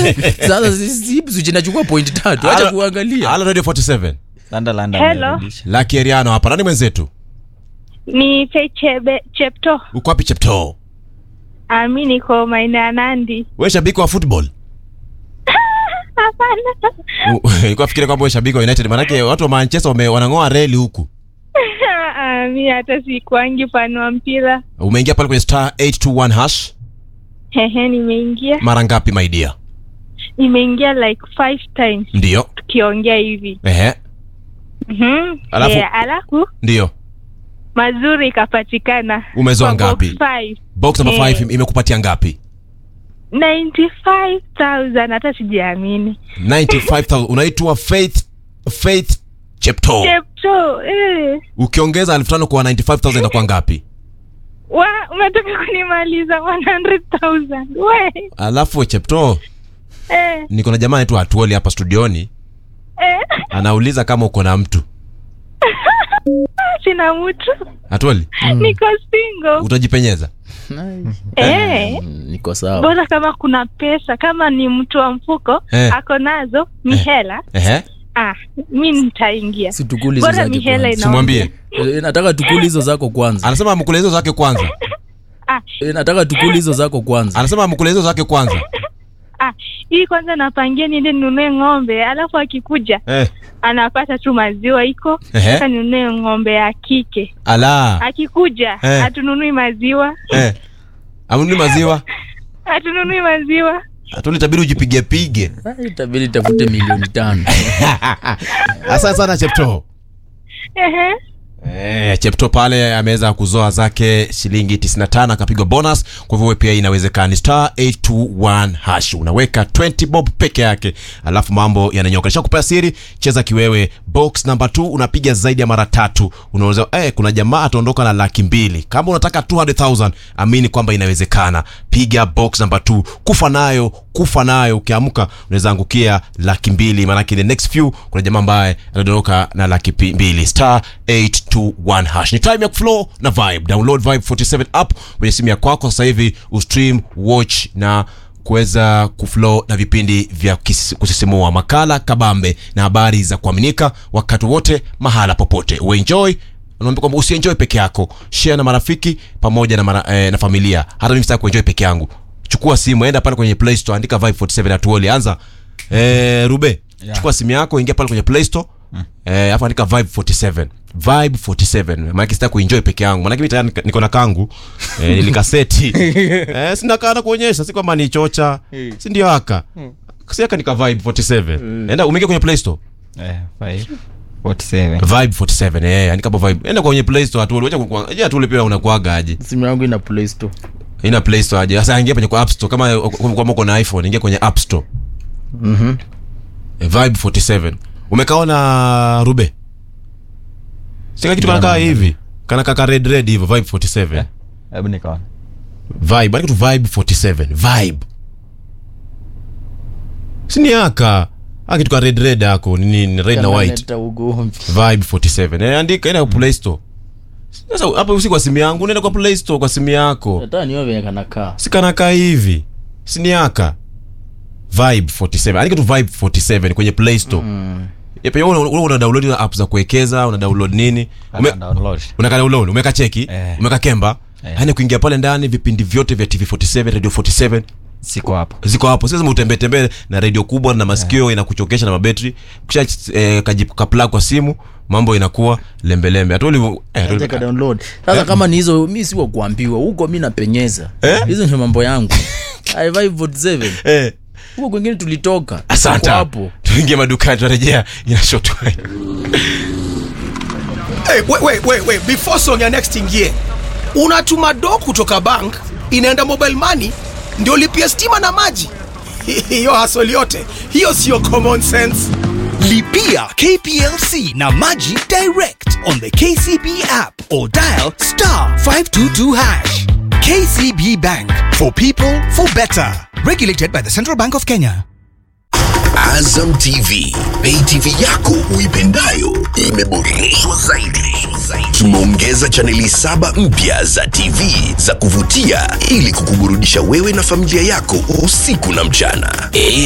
sasa sipswich inachukua point tatu acha Halo- kuangalia halo radio 47 Landa, landa, Hello. amerudisha. laki eriano hapa nani mwenzetu Ni Chechebe Chepto. uko wapi cheptoo Ah, mi niko maeneo ya Nandi. we shabiki wa football Hapana. ilikuwa fikiri kwamba we shabiki wa united manake watu wa manchester wame- wanang'oa reli huku Ah, mi hata sikuangi fan wa mpira. umeingia pale kwenye star 821 hash Hehe, nimeingia mara ngapi my dear nimeingia like five times ndio tukiongea hivi. ehe Mhm. Alafu- Eh, alafu ndio mazuri ikapatikana. Umezoa Kwa box ngapi? five. box number Eh. 5 imekupatia ngapi 95,000 hata sijiamini. 95000 unaitwa faith faith chepto Chepto, eh. ukiongeza elfu tano kwa 95000 inakuwa ngapi Wa, umetoka kunimaliza 100,000. We. alafu chepto Eh. niko na jamaa anaitwa atuoli hapa studioni Eh. anauliza kama uko na mtu Sina mtu. atuoli Niko single. utajipenyeza Eh. Mm, niko sawa bora kama kuna pesa kama ni mtu wa mfuko Eh. ako nazo ni Eh. hela ehe ah, mi nitaingia situkuli hizo bora zake ni hela kwanza. ina simwambie Eh, nataka tukuli hizo zako kwanza anasema amkule hizo zake kwanza ah, Eh, nataka tukuli hizo zako kwanza anasema amkule hizo zake kwanza ah, hii kwanza napangia niende ninunue ng'ombe alafu akikuja eh. anapata tu maziwa iko Ehe. sasa ninunue ng'ombe ya kike ala akikuja Eh. hatununui maziwa eh. amnuni maziwa hatununui maziwa atuli tabidi ujipige pige Ah, itabidi tafute milioni tano asante sana chepto Ehe. Eh, chepto pale ameweza kuzoa zake shilingi 95 akapigwa bonus kwa hivyo wewe pia inawezekana Ni star 821 hash unaweka 20 bob peke yake alafu mambo yananyoka nisha kupea siri cheza kiwewe box number 2 unapiga zaidi ya mara tatu unaweza eh, kuna jamaa ataondoka na laki mbili kama unataka 200000 amini kwamba inawezekana piga box number 2 kufa nayo kufa nayo ukiamka unaweza angukia laki mbili maanake the next few kuna jamaa ambaye anadondoka na laki pi- mbili star 821 hash ni time ya kuflow na vibe download vibe 47 app kwenye simu ya kwako sasa hivi ustream watch na kuweza kuflow na vipindi vya kis- kusisimua makala kabambe na habari za kuaminika wakati wote mahala popote uenjoy unaambia kwamba usienjoy peke yako share na marafiki pamoja na, mara, eh, na familia hata mimi sitaki kuenjoy peke yangu chukua simu enda pale kwenye play store andika vibe 47 atuoli anza eh, rube yeah. chukua simu yako ingia pale kwenye play store mm. eh, afu andika vibe 47 vibe 47 maanake sitaki kuenjoy peke yangu maanake mi tayari nika- niko na kangu eh, nilikaseti eh, sina kana kuonyesha si kwamba ni chocha si ndio aka siaka nika vibe 47 enda umeingia kwenye play store Eh, five, 47. vibe 47 eh andika hapo vibe enda kwenye play store atuoli acha kwa je atuoli pia unakuaga aje simu yangu ina play store ina play store aje sasa ingia kwenye kwa app store kama kama uko na iphone ingia kwenye app store Mhm. Eh, vibe 47 umekaona rube sika kitu kanakaa hivi kana kaka red red hivyo vibe 47 Hebu nikaona. vibe andika tu vibe 47 vibe sini aka aka kitu ka red red ako ni ni red na white Kanaleta ugomvi vibe 47 eh, andika enda kwa play store sasa hapo usi kwa simu yangu nenda kwa play store kwa simu yako hata niwe venye kanakaa sikanakaa hivi siniaka vibe 47 andika tu vibe 47 kwenye play store mm. pia una, una, una download na app za kuwekeza una download nini Ume, Hata download. unaka download umeka cheki Eh. umeka kemba Eh. yani kuingia pale ndani vipindi vyote vya tv 47 radio 47 Siko hapo. ziko hapo sasa utembee tembee na radio kubwa na masikio inakuchokesha na mabatri kisha eh, kaji- kapla kwa simu mambo inakuwa lembelembe hatuli eh, Acha hatuli- ka download sasa kama ni hizo mi si wa kuambiwa huko mi napenyeza Eh? hizo ni mambo yangu I vibe 47 eh. huko kwingine tulitoka asante Tuko hapo tuingie madukani tunarejea inashotwa Hey, wait, wait, wait, wait. Before song ya next ingie, unatuma do kutoka bank inaenda mobile money ndio lipia stima na maji. Hiyo hasoli yote hiyo siyo common sense. Lipia KPLC na Maji direct on the KCB app or dial star 522 hash. KCB Bank for people for better. Regulated by the Central Bank of Kenya. Azam TV, pay TV yako uipendayo imeboreshwa zaidi. Tumeongeza chaneli saba mpya za TV za kuvutia ili kukuburudisha wewe na familia yako usiku na mchana.